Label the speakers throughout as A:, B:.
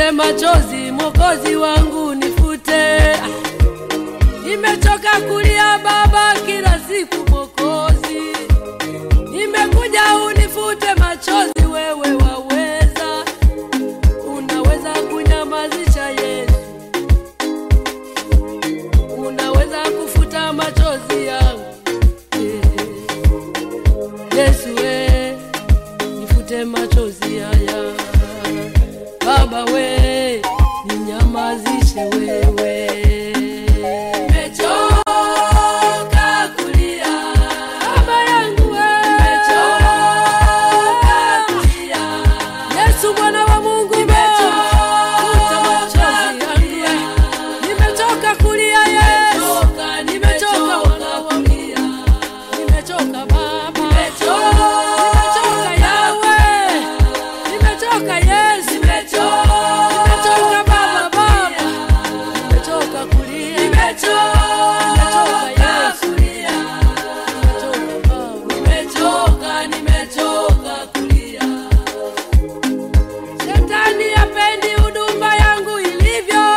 A: nifute machozi, Mwokozi wangu nifute. Nimechoka kulia Baba kila siku Mwokozi, nimekuja unifute machozi, wewe waweza, unaweza kunyamazisha Yesu, unaweza kufuta machozi yangu Yesu we, nifute machozi haya Baba we, ninyamazishe wewe. Nimechoka kulia Baba yangu we, nimechoka kulia Yesu mwana wa Mungu, nimechoka machozi yangu nimechoka kulia Yesu, nimechoka mwana wa Mungu nimechoka baba, nimechoka yawe, nimechoka Yesu, nimechoka baba baba, nimechoka kulia, nimechoka Yesu, nimechoka baba, nimechoka, nimechoka kulia. Shetani hapendi huduma yangu ilivyo.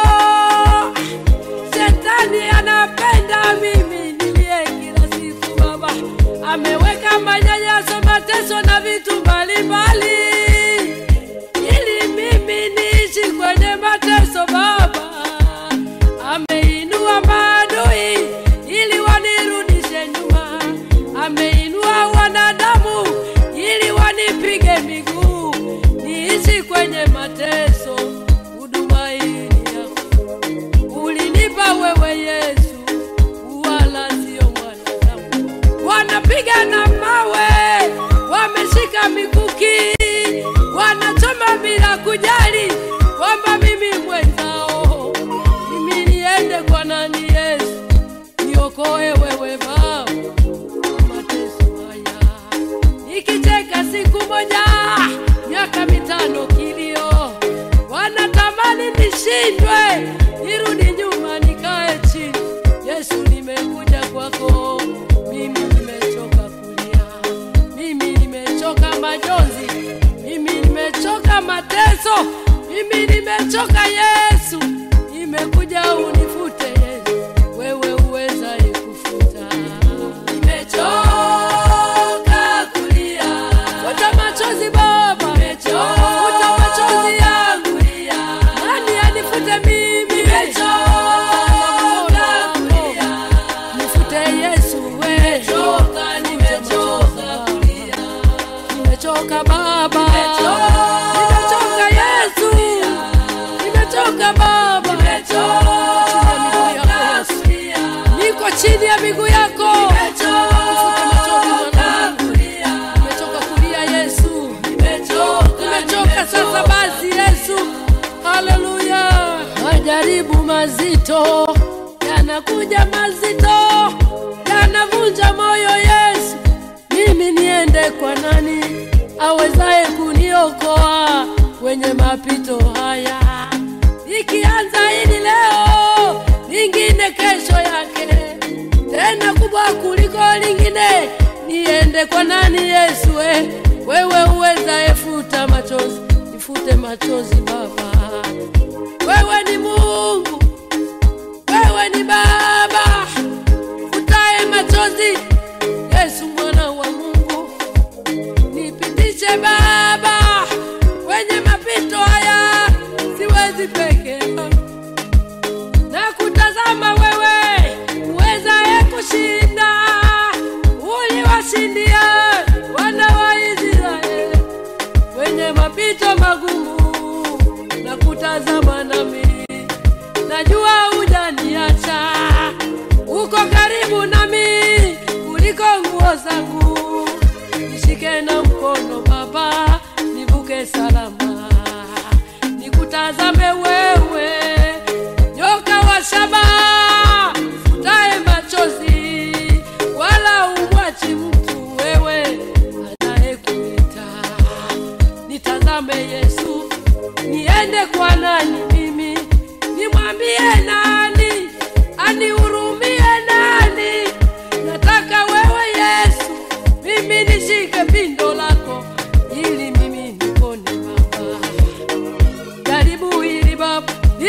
A: Shetani anapenda mimi nilie kila siku baba. Ameweka manyanyaso, mateso na vitu mbalimbali ili mimi niishi kwenye mateso baba. Ameinua maadui ili wanirudishe nyuma. Ameinua wanadamu ili wanipige miguu niishi kwenye mateso. Huduma hii ni yako ulinipa wewe Yesu, wala sio mwanadamu. Wanapiga na mawe, wameshika mikuki, wanachoma bila kujali kwamba mimi mwenzao. Mimi niende kwa nani Yesu, niokoe wewe Baba mateso haya. Nikicheka siku moja, miaka mitano kilio, wanatamani nishindwe, nirudi nyuma nikae chini. Yesu, nimekuja kwako, mimi nimechoka kulia, mimi nimechoka majonzi, mimi nimechoka mateso, mimi nimechoka Yesu, nimekuja unifute Yesu, wewe uwezaye kufuta. Nimechoka kulia, futa machozi Baba, futa machozi yangu, nani anifute mimi? Nimechoka kulia, nifute Yesu we, nimechoka kulia, nimechoka Baba, nimechoka Yesu, nimechoka Baba, niko chini ya miguu yako, nifute machozi mwanangu, nimechoka kulia Yesu, nimechoka sasa basi Yesu, haleluya. Majaribu mazito yanakuja mazito, yanavunja moyo Yesu, mimi niende kwa nani awezaye kuniokoa kwenye mapito haya? Ikianza hili leo, lingine kesho yake, tena kubwa kuliko lingine. Niende kwa nani Yesu? we? Wewe uwezaye futa machozi, nifute machozi Baba. Wewe ni Mungu, wewe ni Baba, futaye machozi. Yesu mwana wa Mungu, nipitishe Baba kwenye mapito haya, siwezi peke yangu na kutazama wewe uwezaye kushinda, uliwashindia wana wa Israeli kwenye mapito magumu, na kutazama nami, najua hujaniacha, uko karibu nami kuliko nguo zangu, nishike na mkono Baba, nivuke salama, nikutazame wewe nyoka wa shaba futae machozi, wala umwachi mtu wewe anayekuita. Nitazame Yesu, niende kwa nani mimi? Nimwambie nani? Anihurumie nani? Nataka wewe Yesu, mimi nishike pindo lako ili mimi nipone Baba. Jaribu hili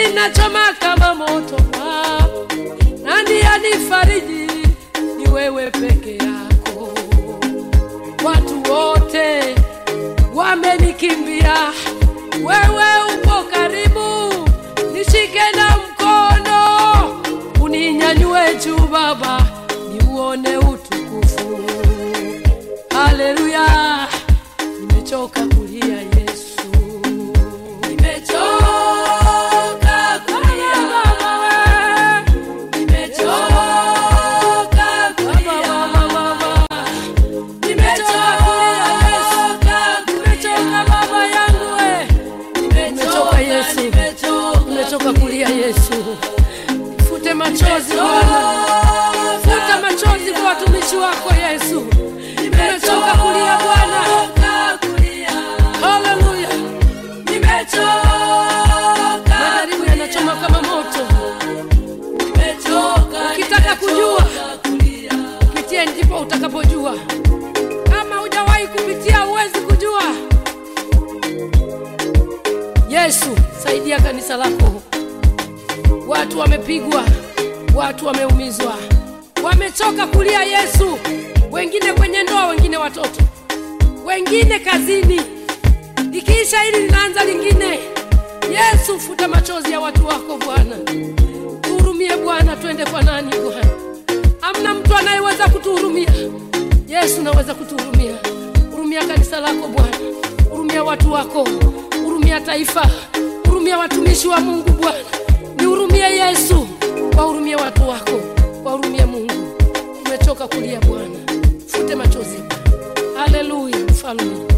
A: inachoma kama moto Baba. nani anifariji ni wewe peke yako watu wote wamenikimbia wewe upo karibu nishike na mkono uninyanyue juu baba niuone utukufu haleluya nimechoka kulia yesu nimechoka kulia baba we nimechoka kulia baba nimechoka kulia yesu nimechoka baba yangu we nimechoka yesu nimechoka kulia yesu fute machozi bwana futa machozi kwa watumishi wako yesu nimechoka kulia bwana haleluya majaribu yanachoma kama moto ukitaka kujua pitie ndipo utakapojua kama hujawahi kupitia huwezi kujua yesu saidia kanisa lako watu wamepigwa watu wameumizwa wamechoka kulia yesu wengine kwenye ndoa wengine watoto wengine kazini likiisha hili linaanza lingine yesu futa machozi ya watu wako bwana tuhurumie bwana twende kwa nani bwana amna mtu anayeweza kutuhurumia yesu naweza kutuhurumia hurumia kanisa lako bwana hurumia watu wako hurumia taifa hurumia watumishi wa mungu bwana nihurumie yesu wahurumie watu wako wahurumie mungu umechoka kulia bwana fute machozi haleluya mfalme